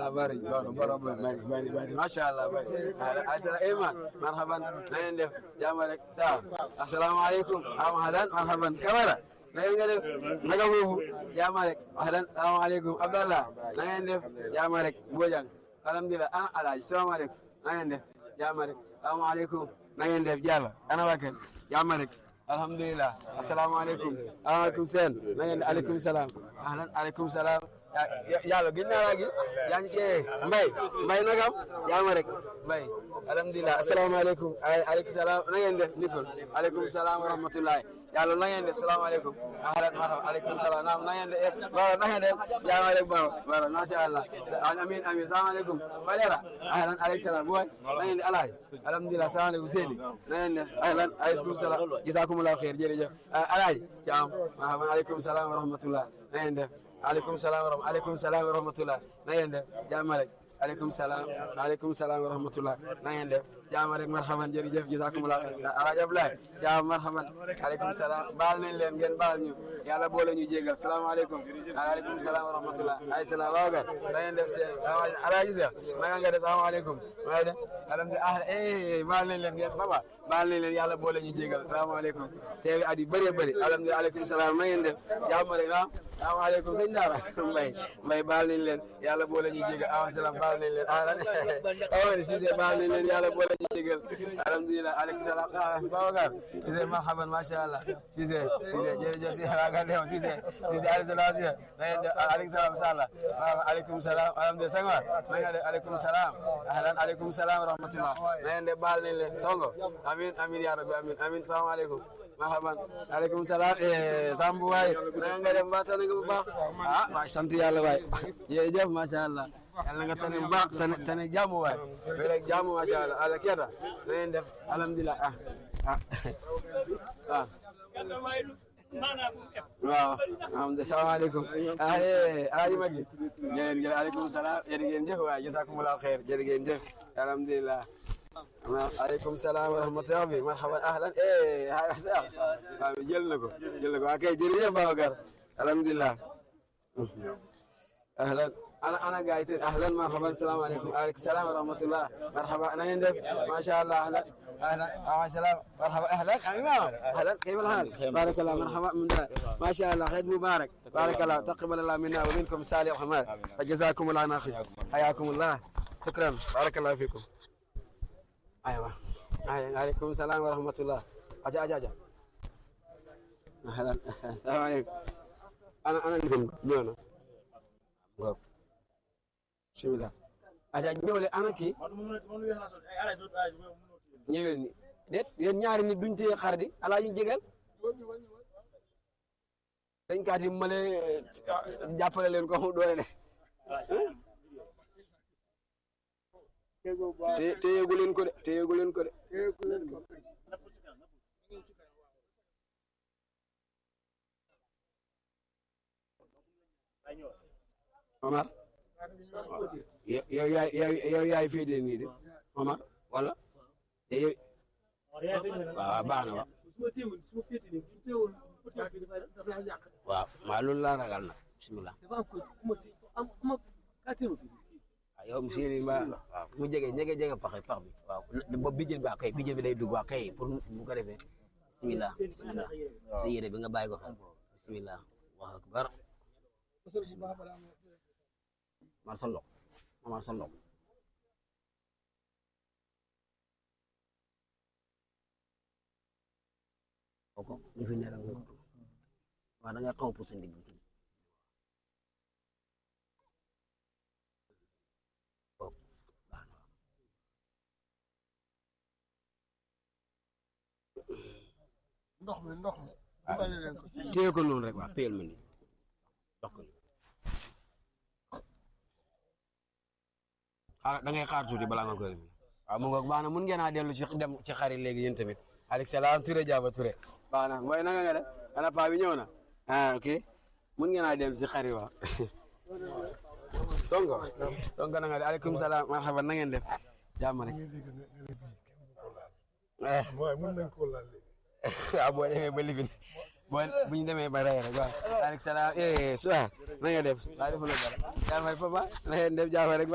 allah bari baro baro bari bari bari masha allah bari asala iman marhaban na ngeen def jàmm rek sa assalamu alaikum am halan marhaban kamara na ngeen def naka foofu jàmm rek halan assalamu alaikum abdallah na ngeen def jàmm rek bojang alhamdulillah ana alaaji assalamu alaikum na ngeen def jàmm rek assalamu alaikum na ngeen def jàlla ana wakal jàmm rek alhamdulillah assalamu alaikum aleykum seen na ngeen def aleykum salaam ahlan aleykum salaam yàlla gën naa laa gi yaa ngi ee mbay mbay nagam jaama rek mbay alhamdulilah asalaamaaleykum aleykum salaam na ngeen def Nicole aleykum salaam wa rahmatullahi yàlla na ngeen def salaamaaleykum ahlan marhaba aleykum salaam naam na ngeen def baro na ngeen def jaama rek baro baro masha allah amin amin salaamaaleykum balera ahlan aleykum salaam boy na ngeen def alaay alhamdulilah salaamaaleykum seydi na ngeen def ahlan aleykum salaam jazakumullahu xeer jërëjëf alaay jaam marhaba aleykum salaam wa rahmatullah na ngeen def aleykum salaam wa rahmatulah aleykum salaam wa rahmatulah na ngeen def jàmm rek aleykum salaam aleykum salaam wa rahmatulah na ngeen def jàmm rek marhaban jërëjëf jazakumullah alaaji Ablaye jàmm marhaban aleykum salaam baal nañ leen ngeen baal ñu yàlla boole ñu jégal salaamaaleykum aleykum salaam wa rahmatulah ay salaam waaw kay na ngeen def seen alaaji Seex naka nga def salaamaaleykum maa ngi def alhamdulilah ah eh baal nañ leen ngeen baba baal nañ leen yàlla boole ñu jégal salaamaaleykum teewi at yu bëree bëri alhamdulilah aleykum salaam na ngeen def jàmm rek ah salaamaaleykum sëñ Daara Mbay Mbay baal nañ leen yàlla boole ñu jégal awa salaam baal nañ leen ahlan Amady Cissé baal nañ leen yàlla boole ñu jégal alhamdulilah aleykum salaam ah Babacar Cissé marhaban macha allah Cissé Cissé jërëjëf Cissé waaga dem Cissé Cissé aleykum salaam Cissé na ngeen def aleykum salaam sala salaam aleykum salaam alhamdulilah Senghor na ngeen def aleykum salaam ahlan aleykum salaam wa rahmatullah na ngeen def baal nañ leen songo amin amin ya rabbi amin amin salaamaaleykum marhaban aleykum salaam Samb waay na nga def mbaa tane nga bu baax ah waay sant yàlla waay jërëjëf macha allah yàlla nga tane bu baax tane tane jàmm waay mais rek jàmm macha allah ala keeta na ngeen def alhamdulilah ah ah ah waaw alhamdulilah salaamaaleykum ah alaaji Magi jërë ngeen aleykum salaam jërë ngeen jëf waay jazakumullahu xeer jërë ngeen jëf alhamdulilah aleykum salaam wa rahmatulah bi marhaban ahlan eh waaw jël na ko jël na ko waa kay jërëjëf Babacar alhamdulilah ahlan ana ana gaay yi ahlan marhaban salaamaaleykum aleykum salaam wa rahmatulah marhaba na ngeen def macha allah ahlan ahlan wa salaam marhaba ahlan imam ahlan kayfa alhal barakallah marhaba min da ma sha allah eid mubarak barakallah taqabbal allah minna wa minkum salih ahmad wa jazakum allah khayr hayakum allah shukran barakallah fikum aywa aleykum salaam wa rahmatullah aja aja aja ahlan salaamaaleykum ana ana ndifin ñëw na ngoog bismillah aja ñëwle ana kii ñëwel ni déet yéen ñaari nit duñ téye xar di alaaji jegel dañ kaati male jàppale leen ko mu doole de te téyegu leen ko de téyegu leen ko de Omar yow yaay yow yaay féetee nii de Omar wala yow waaw baax na waaw waaw maa loolu laa ragal nag bismillah waaw yow monsieur Ly ma waaw mu jege jege jege pax pax bi waaw boobu bijjën bi kay bijjën bi day dugg waaw kay pour bu ko defee bismillah bismillah sa yére bi nga bàyyi ko xel bismillah wax akbar mar sa ndox mar sa ndox kooku ñu fi ne rek waaw da nga xaw a pousse ndig bi ndox mi ndox mi. téye ko noonu rek waaw téyel ma nii ndox ko xaar da ngay xaar tuuti balaa nga koy def waaw mu ngoog baax na mun ngeen a dellu ci dem ci xarit léegi yéen tamit aleykum salaam Touré Diaba Touré baax na mooy nanga nga def ana paa bi ñëw na ah ok mun ngeen a dem ci xarit waaw sonko sonko na nga def aleykum salaam marhaban na ngeen def jàmm rek waaye mën nañ koo laal léegi. waaw boo demee ba lifin boo bu ñu demee ba rey rek waaw aleykum salaam eh suwa na nga def waa defu la dara jàmm rek papa na ngeen def jàmm rek